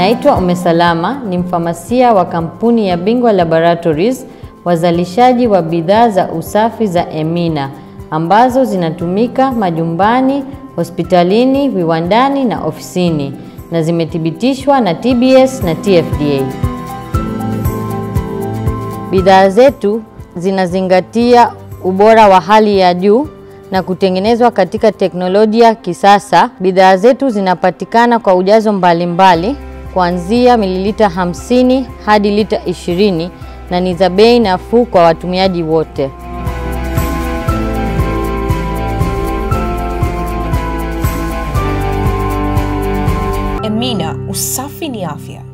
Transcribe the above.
Naitwa Ume Salama, ni mfamasia wa kampuni ya Bingwa Laboratories, wazalishaji wa bidhaa za usafi za Emina ambazo zinatumika majumbani, hospitalini, viwandani na ofisini na zimethibitishwa na TBS na TFDA. Bidhaa zetu zinazingatia ubora wa hali ya juu na kutengenezwa katika teknolojia kisasa. Bidhaa zetu zinapatikana kwa ujazo mbalimbali kuanzia mililita 50 hadi lita 20 na ni za bei nafuu kwa watumiaji wote. Emina, usafi ni afya.